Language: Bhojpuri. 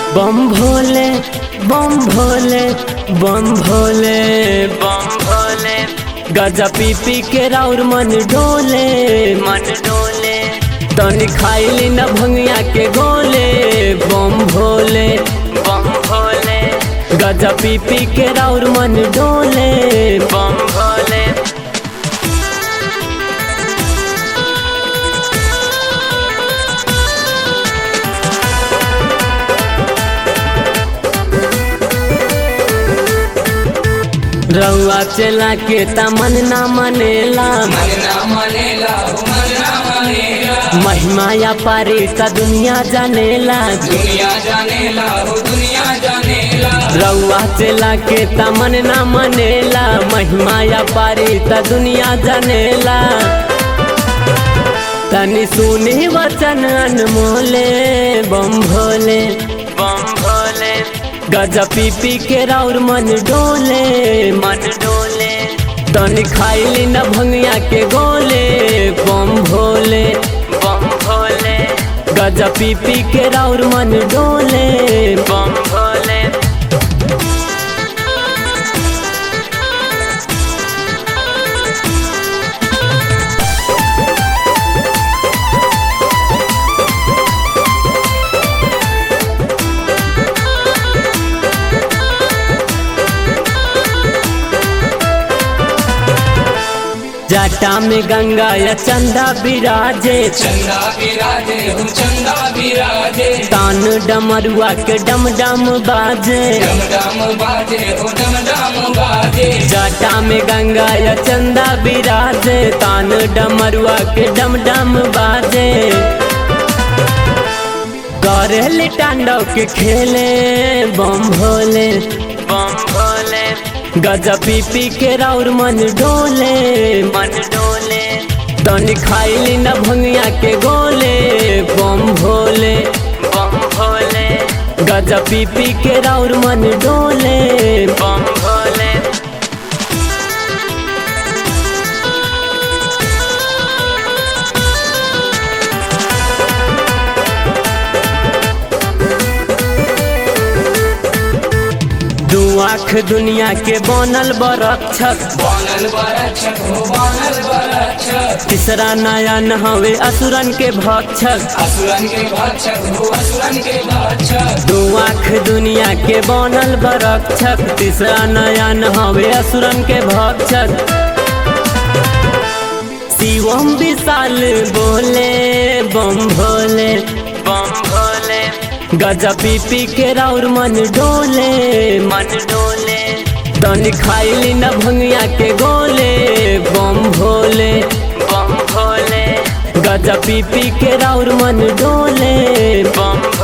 बम भोले बम भोले बम भोले बम भोले गजा पी पी के राउर मन डोले मन डोले तनी खाइली न भंगिया के गोले बम भोले बम भोले गजा पी पी के राउर मन डोले बम भोले रउआ चला के तमन ना मनेला मन ना मनेला मन ना मनेला महिमा या पारी सा दुनिया जानेला दुनिया जानेला हो दुनिया जानेला रउआ चला के तमन ना मनेला महिमा या पारी सा दुनिया जानेला तनी सुनी वचन अनमोले बम भोले बम भोले गजा पी पी के राउर मन डोले मन डोले तनी खाइली न भंगिया के गोले बम भोले बम भोले गजा पी पी के राउर मन डोले बम भोले जाटा में गंगा या चंदा विराजे चंदा विराजे हो चंदा विराजे तान डमरुआ के डम डम बाजे डम डम बाजे हो डम डम बाजे जाटा में गंगा या चंदा विराजे तान डमरुआ के डम डम बाजे करेले टांडव के खेले बम भोले बम भोले गजा पी पी के राउर मन डोले मन डोले तनी खाइली न भंगिया के गोले बम भोले बम भोले गजा पी पी के राउर मन डोले बम भोले दू आँख दुनिया के बनल बरक्षक बनल बरछक हो बनल बरछक तीसरा नयन हवे असुरन के भक्षक असुरन के भक्षक हो असुरन के भक्षक दू आँख दुनिया के बनल बरक्षक तीसरा नयन हवे असुरन के भक्षक शिवम विशाल बोले बम भोले बम भोले गजा पी पी के राउर मन डोले मन डोले तनी खाइली न भंगिया के गोले बम भोले बम भोले गजा पी पी के राउर मन डोले बम